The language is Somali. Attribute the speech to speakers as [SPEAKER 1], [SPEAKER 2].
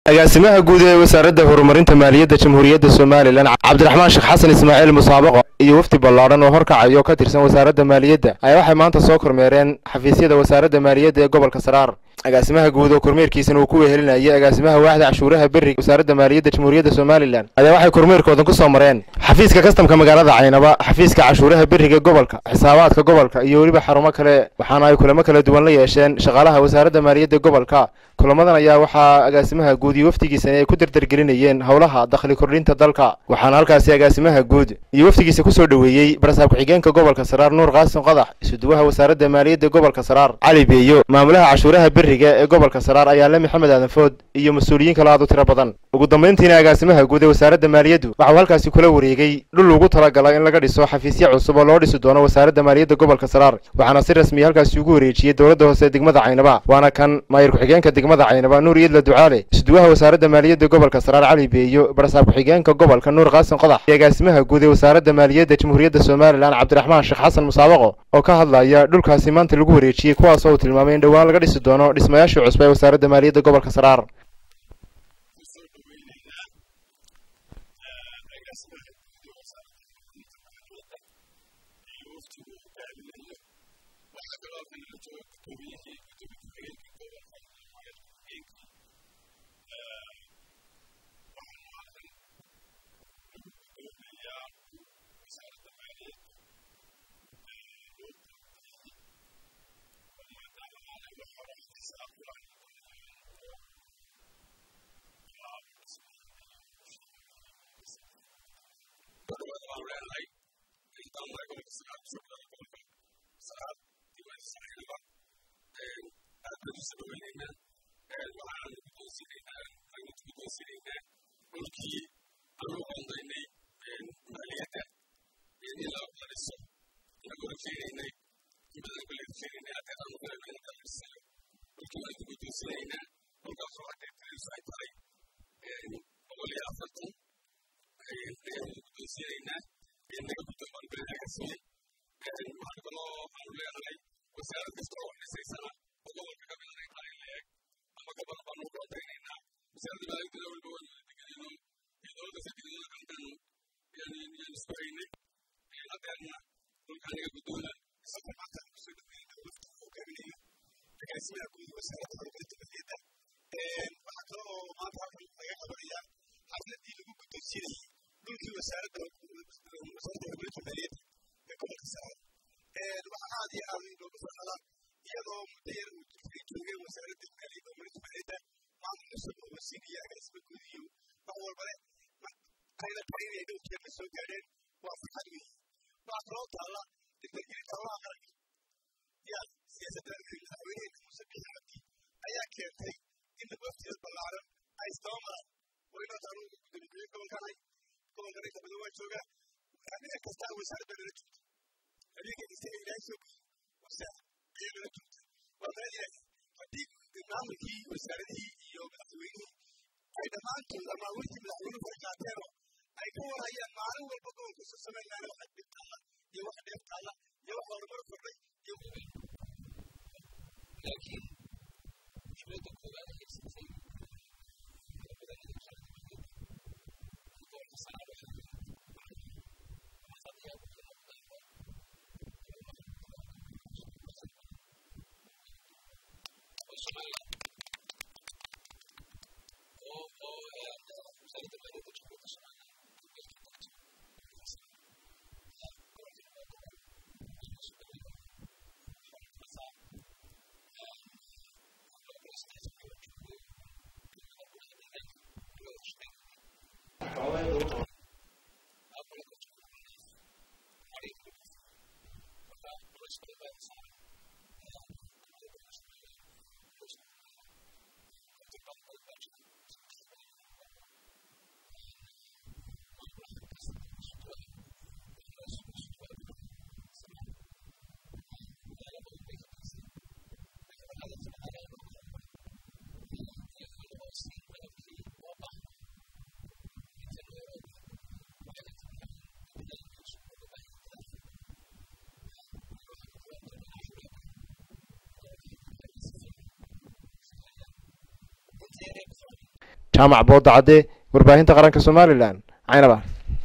[SPEAKER 1] agaasimaha guud ee wasaaradda horumarinta maaliyadda jamhuuriyadda somalilan cabdiraxmaan sheekh xasan ismaaciil musaabaqo iyo wafdi ballaadhan oo horkacayo ka tirsan wasaaradda maaliyadda ayaa waxay maanta soo kormeereen xafiisyada wasaaradda maaliyadda ee gobolka saraar agaasimaha guud oo kormeerkiisana uu ku wehelinayay agaasimaha waaxda cashuuraha berriga wasaaradda maaliyadda jamhuuriyadda somalilan ayaa waxay kormeerkoodan ku soo mareen xafiiska kastamka magaalada caynaba xafiiska cashuuraha berriga gobolka xisaabaadka gobolka iyo weliba xarumo kale waxaana ay kulamo kala duwan la yeesheen shaqaalaha wasaaradda maaliyadda gobolka kulamadan ayaa waxaa agaasimaha guud iyo wafdigiisani ay ku dardargelinayeen howlaha dakhli kordhinta dalka waxaana halkaasi agaasimaha guud iyo wafdigiisa kusoo dhoweeyey barasaab ku-xigeenka gobolka saraar nuur qaasim qadax isuduwaha wasaaradda maaliyadda gobolka saraar cali beeyo maamulaha cashuuraha berriga ee gobolka saraar ayaale maxamed aadan food iyo mas-uuliyiin kale aad u tiro badan ugu dambayntiina agaasimaha guud ee wasaaradda maaliyaddu waxau halkaasi kula wareegay dhul ugu talagalay in laga dhiso xafiisyo cusub oo loo dhisi doono wasaaradda maaliyadda gobolka saraar waxaana si rasmiya halkaasi ugu wareejiyey dowladda hoose degmada caynaba waana kan maayir ku-xigeenka degmada caynaba nuur iidla ducaale isuduwaha wasaaradda maaliyadda gobolka saraar cali beeyo barasaab ku-xigeenka gobolka nuur qaasim qodax iyo agaasimaha guud ee wasaaradda maaliyadda jamhuuriyadda somalilan cabdiraxmaan sheekh xasan musaabaqo oo ka hadlaya dhulkaasi maanta lagu wareejiyey kuwaas oo uu tilmaamay in dhowaan laga dhisi doono dhismayaashii cusub ee wasaaradda maaliyadda gobolka saraar jaamac boodacadde warbaahinta qaranka somalilan caynaba